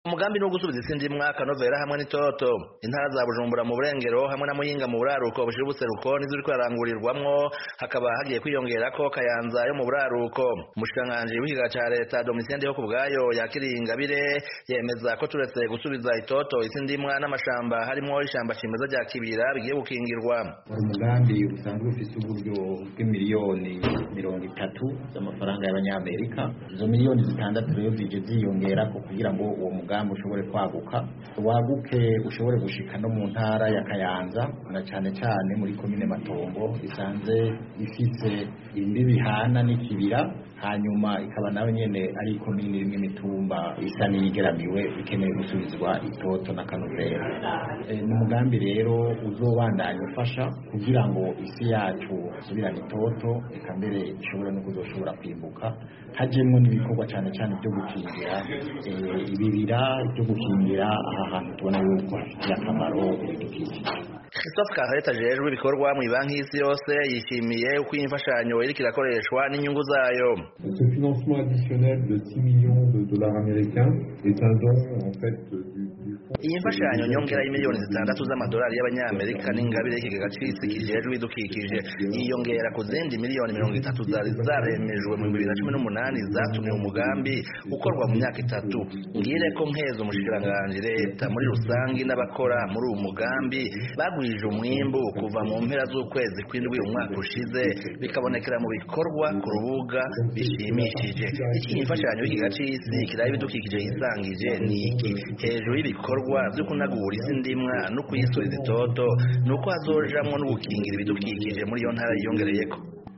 umugambi ni ugusubiza isi ndimwa kanovera hamwe n'itoto intara za bujumbura mu burengero hamwe na muyinga mu buraruko bushira ubuseruko nizo uriko ararangurirwamwo hakaba hagiye kwiyongerako kayanza yo mu buraruko umushikiranganji w'ikiga ca leta domitien ndiho ku bwayo yakiriye ingabire yemeza ko turetse gusubiza itoto isi ndimwa n'amashamba harimwo ishamba cimeza rya kibira bigiye gukingirwa umugambi usanzwe ufise uburyo bw'imiliyoni mirongo itatu z'amafaranga y'abanyamerika izo miliyoni zitandatu rero zije ziyongerako kugira ngo uwo mugambi umugambi ushobore kwaguka waguke ushobore gushika no mu ntara ya Kayanza na cane cane muri komine Matongo isanze ifise imbibi hana n'ikibira hanyuma ikaba nawe nyene ari komine imwe imitumba isa n'iyigeramiwe ikeneye gusubizwa itoto na kanovera e, ni umugambi rero uzobandanya ufasha kugira ngo isi yacu isubirane itoto eka mbere ishobore no kuzoshobora kwimbuka hajemwo n'ibikorwa cane cane byo gukingira e, ibibira byo gukingira aha hantu tubona yuko hafitiye akamaro ibidukikije Christophe Kareta ajejwe ibikorwa mu banki y'isi yose yishimiye uko iyi mfashanyo iriko irakoreshwa n'inyungu zayo Ce financement additionnel de 6 millions de dollars américains est un don en fait du, du fonds iyi mfashanyo nyongera y'imiliyoni zitandatu z'amadolari y'abanyamerika n'ingabire y'ikigega c'isi kijejwe ibidukikije yiyongera ku zindi miliyoni mirongo itatu zari zaremejwe mu bibiri na cumi n'umunani zatumye umugambi ukorwa mu myaka itatu ngire ko nkeza umushikiranganji leta muri rusangi n'abakora muri uwo mugambi bagwije umwimbu kuva mu mpera z'ukwezi kw'indwi umwaka ushize bikabonekera mu bikorwa ku rubuga bishimishije iki imfashanyo y'ikigega c'isi kiraba ibidukikije yisangije ni iki hejuru y'ibikorwa vyo kunagura isi ndimwa no kuyisubiza itoto nuko hazojamwo no gukingira ibidukikije muri iyo ntara yiyongereyeko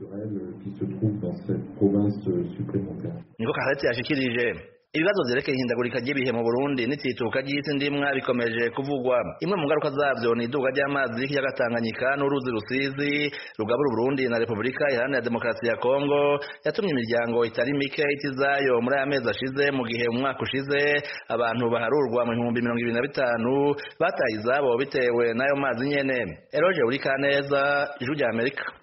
qui se trouve dans cette province supplémentaire. niko karetse yashikirije ibibazo vyerekeye ihindagurika ry'ibihe mu burundi n'itsituka ry'isi ndimwa bikomeje kuvugwa imwe mu ngaruka zavyo ni iduga ry'amazi y'ikiyaga tanganyika n'uruzi rusizi rugabura uburundi na repubulika iharanira demokarasi ya kongo yatumye imiryango itari mike itizayo muri aya mezi ashize mu gihe umwaka ushize abantu baharurwa mu bihumbi mirongo ibiri na bitanu bataye izabo bitewe n'ayo mazi nyene eroje uri kaneza ijwi rya amerika